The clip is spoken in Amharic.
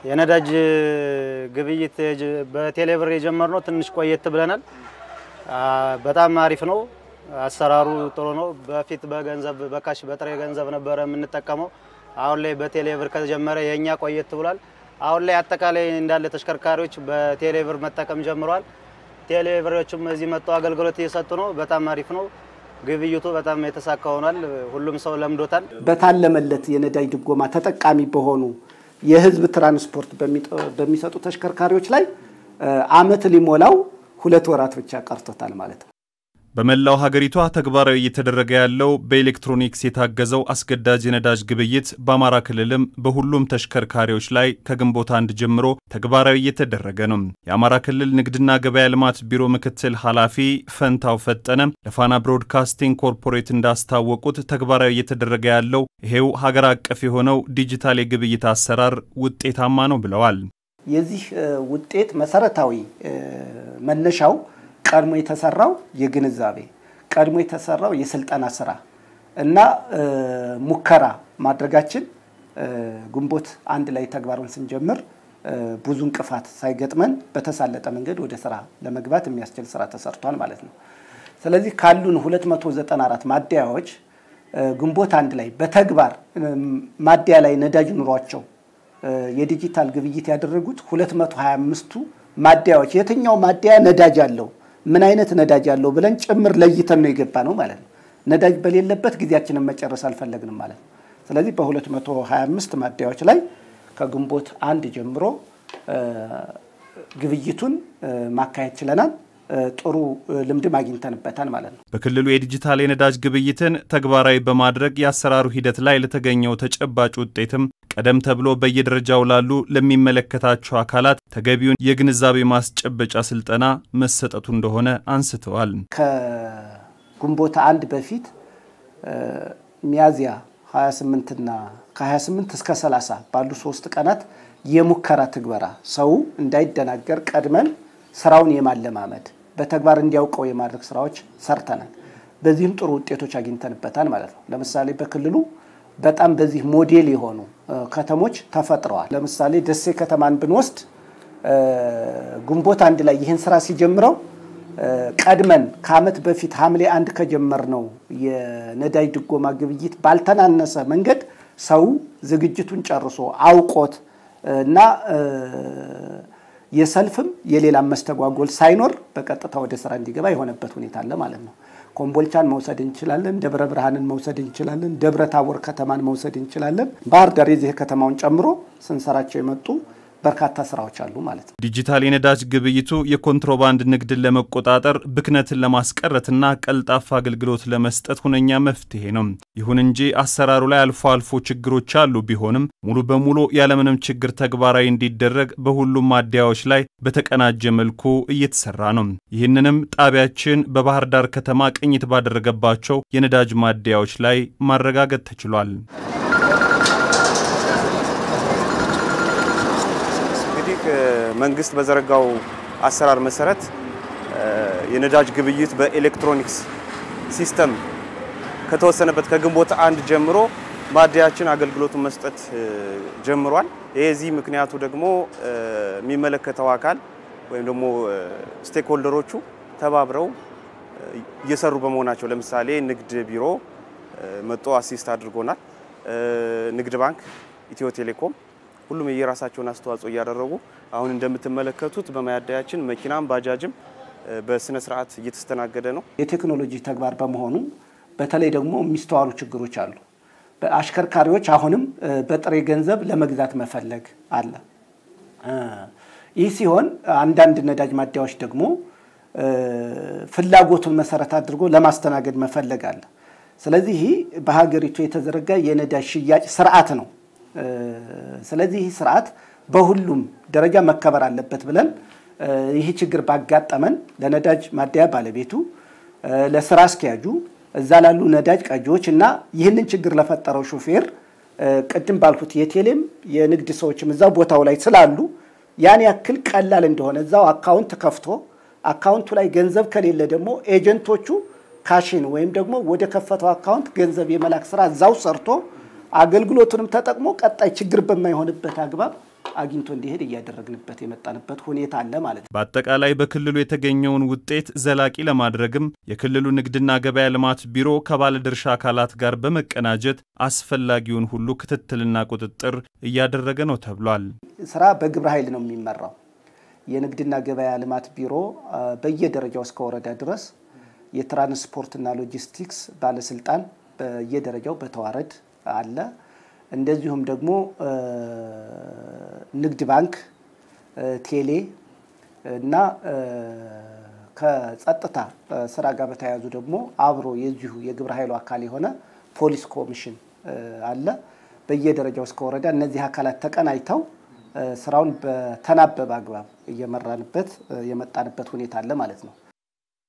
የነዳጅ ግብይት በቴሌብር የጀመርነው ትንሽ ቆየት ብለናል። በጣም አሪፍ ነው። አሰራሩ ጥሩ ነው። በፊት በገንዘብ በካሽ በጥሬ ገንዘብ ነበረ የምንጠቀመው። አሁን ላይ በቴሌብር ከተጀመረ የእኛ ቆየት ብሏል። አሁን ላይ አጠቃላይ እንዳለ ተሽከርካሪዎች በቴሌብር መጠቀም ጀምረዋል። ቴሌብሮችም እዚህ መጥተው አገልግሎት እየሰጡ ነው። በጣም አሪፍ ነው። ግብይቱ በጣም የተሳካ ሆኗል። ሁሉም ሰው ለምዶታል። በታለመለት የነዳጅ ድጎማ ተጠቃሚ በሆኑ የህዝብ ትራንስፖርት በሚሰጡ ተሽከርካሪዎች ላይ አመት ሊሞላው ሁለት ወራት ብቻ ቀርቶታል ማለት ነው። በመላው ሀገሪቷ ተግባራዊ እየተደረገ ያለው በኤሌክትሮኒክስ የታገዘው አስገዳጅ የነዳጅ ግብይት በአማራ ክልልም በሁሉም ተሽከርካሪዎች ላይ ከግንቦት አንድ ጀምሮ ተግባራዊ እየተደረገ ነው። የአማራ ክልል ንግድና ገበያ ልማት ቢሮ ምክትል ኃላፊ ፈንታው ፈጠነ ለፋና ብሮድካስቲንግ ኮርፖሬት እንዳስታወቁት ተግባራዊ እየተደረገ ያለው ይሄው ሀገር አቀፍ የሆነው ዲጂታል የግብይት አሰራር ውጤታማ ነው ብለዋል። የዚህ ውጤት መሰረታዊ መነሻው ቀድሞ የተሰራው የግንዛቤ ቀድሞ የተሰራው የስልጠና ስራ እና ሙከራ ማድረጋችን ግንቦት አንድ ላይ ተግባሩን ስንጀምር ብዙ እንቅፋት ሳይገጥመን በተሳለጠ መንገድ ወደ ስራ ለመግባት የሚያስችል ስራ ተሰርቷል ማለት ነው። ስለዚህ ካሉን 294 ማደያዎች ግንቦት አንድ ላይ በተግባር ማደያ ላይ ነዳጅ ኑሯቸው የዲጂታል ግብይት ያደረጉት 225ቱ ማደያዎች የትኛው ማደያ ነዳጅ አለው ምን አይነት ነዳጅ አለው ብለን ጭምር ለይተን ነው የገባ ነው ማለት ነው። ነዳጅ በሌለበት ጊዜያችንን መጨረስ አልፈለግንም ማለት ነው። ስለዚህ በ225 ማደያዎች ላይ ከግንቦት አንድ ጀምሮ ግብይቱን ማካሄድ ችለናል። ጥሩ ልምድም አግኝተንበታል ማለት ነው። በክልሉ የዲጂታል የነዳጅ ግብይትን ተግባራዊ በማድረግ የአሰራሩ ሂደት ላይ ለተገኘው ተጨባጭ ውጤትም ቀደም ተብሎ በየደረጃው ላሉ ለሚመለከታቸው አካላት ተገቢውን የግንዛቤ ማስጨበጫ ስልጠና መሰጠቱ እንደሆነ አንስተዋል። ከግንቦት አንድ በፊት ሚያዝያ 28ና ከ28 እስከ 30 ባሉ ሶስት ቀናት የሙከራ ትግበራ ሰው እንዳይደናገር ቀድመን ስራውን የማለማመድ በተግባር እንዲያውቀው የማድረግ ስራዎች ሰርተናል። በዚህም ጥሩ ውጤቶች አግኝተንበታል ማለት ነው። ለምሳሌ በክልሉ በጣም በዚህ ሞዴል የሆኑ ከተሞች ተፈጥረዋል። ለምሳሌ ደሴ ከተማን ብንወስድ ግንቦት አንድ ላይ ይህን ስራ ሲጀምረው ቀድመን ከዓመት በፊት ሐምሌ አንድ ከጀመርነው የነዳጅ ድጎማ ግብይት ባልተናነሰ መንገድ ሰው ዝግጅቱን ጨርሶ አውቆት እና የሰልፍም የሌላም መስተጓጎል ሳይኖር በቀጥታ ወደ ስራ እንዲገባ የሆነበት ሁኔታ አለ ማለት ነው። ኮምቦልቻን መውሰድ እንችላለን። ደብረ ብርሃንን መውሰድ እንችላለን። ደብረ ታቦር ከተማን መውሰድ እንችላለን። ባህር ዳር የዚህ ከተማውን ጨምሮ ስንሰራቸው የመጡ በርካታ ስራዎች አሉ ማለት ነው። ዲጂታል የነዳጅ ግብይቱ የኮንትሮባንድ ንግድን ለመቆጣጠር ብክነትን ለማስቀረትና ቀልጣፋ አገልግሎት ለመስጠት ሁነኛ መፍትሄ ነው። ይሁን እንጂ አሰራሩ ላይ አልፎ አልፎ ችግሮች አሉ። ቢሆንም ሙሉ በሙሉ ያለምንም ችግር ተግባራዊ እንዲደረግ በሁሉም ማደያዎች ላይ በተቀናጀ መልኩ እየተሰራ ነው። ይህንንም ጣቢያችን በባህር ዳር ከተማ ቅኝት ባደረገባቸው የነዳጅ ማደያዎች ላይ ማረጋገጥ ተችሏል። መንግስት በዘረጋው አሰራር መሰረት የነዳጅ ግብይት በኤሌክትሮኒክስ ሲስተም ከተወሰነበት ከግንቦት አንድ ጀምሮ ማደያችን አገልግሎቱን መስጠት ጀምሯል። የዚህ ምክንያቱ ደግሞ የሚመለከተው አካል ወይም ደግሞ ስቴክሆልደሮቹ ተባብረው እየሰሩ በመሆናቸው ለምሳሌ ንግድ ቢሮ መጦ አሲስት አድርጎናል። ንግድ ባንክ፣ ኢትዮ ቴሌኮም ሁሉም የየራሳቸውን አስተዋጽኦ እያደረጉ አሁን እንደምትመለከቱት በማደያችን መኪናም ባጃጅም በስነ ስርዓት እየተስተናገደ ነው። የቴክኖሎጂ ተግባር በመሆኑ በተለይ ደግሞ የሚስተዋሉ ችግሮች አሉ። አሽከርካሪዎች አሁንም በጥሬ ገንዘብ ለመግዛት መፈለግ አለ። ይህ ሲሆን አንዳንድ ነዳጅ ማደያዎች ደግሞ ፍላጎቱን መሰረት አድርጎ ለማስተናገድ መፈለግ አለ። ስለዚህ ይህ በሀገሪቱ የተዘረጋ የነዳጅ ሽያጭ ስርዓት ነው። ስለዚህ ይህ ስርዓት በሁሉም ደረጃ መከበር አለበት ብለን ይህ ችግር ባጋጠመን ለነዳጅ ማደያ ባለቤቱ፣ ለስራ አስኪያጁ፣ እዛ ላሉ ነዳጅ ቀጂዎች እና ይህንን ችግር ለፈጠረው ሾፌር ቅድም ባልኩት የቴሌም የንግድ ሰዎችም እዛው ቦታው ላይ ስላሉ ያን ያክል ቀላል እንደሆነ እዛው አካውንት ከፍቶ አካውንቱ ላይ ገንዘብ ከሌለ ደግሞ ኤጀንቶቹ ካሽን ወይም ደግሞ ወደ ከፈተው አካውንት ገንዘብ የመላክ ስራ እዛው ሰርቶ አገልግሎቱንም ተጠቅሞ ቀጣይ ችግር በማይሆንበት አግባብ አግኝቶ እንዲሄድ እያደረግንበት የመጣንበት ሁኔታ አለ ማለት ነው። በአጠቃላይ በክልሉ የተገኘውን ውጤት ዘላቂ ለማድረግም የክልሉ ንግድና ገበያ ልማት ቢሮ ከባለድርሻ አካላት ጋር በመቀናጀት አስፈላጊውን ሁሉ ክትትልና ቁጥጥር እያደረገ ነው ተብሏል። ስራ በግብረ ኃይል ነው የሚመራው። የንግድና ገበያ ልማት ቢሮ በየደረጃው እስከ ወረዳ ድረስ የትራንስፖርትና ሎጂስቲክስ ባለስልጣን በየደረጃው በተዋረድ አለ። እንደዚሁም ደግሞ ንግድ ባንክ፣ ቴሌ እና ከጸጥታ ስራ ጋር በተያያዙ ደግሞ አብሮ የዚሁ የግብረ ኃይሉ አካል የሆነ ፖሊስ ኮሚሽን አለ። በየደረጃው እስከ ወረዳ እነዚህ አካላት ተቀናጅተው ስራውን በተናበበ አግባብ እየመራንበት የመጣንበት ሁኔታ አለ ማለት ነው።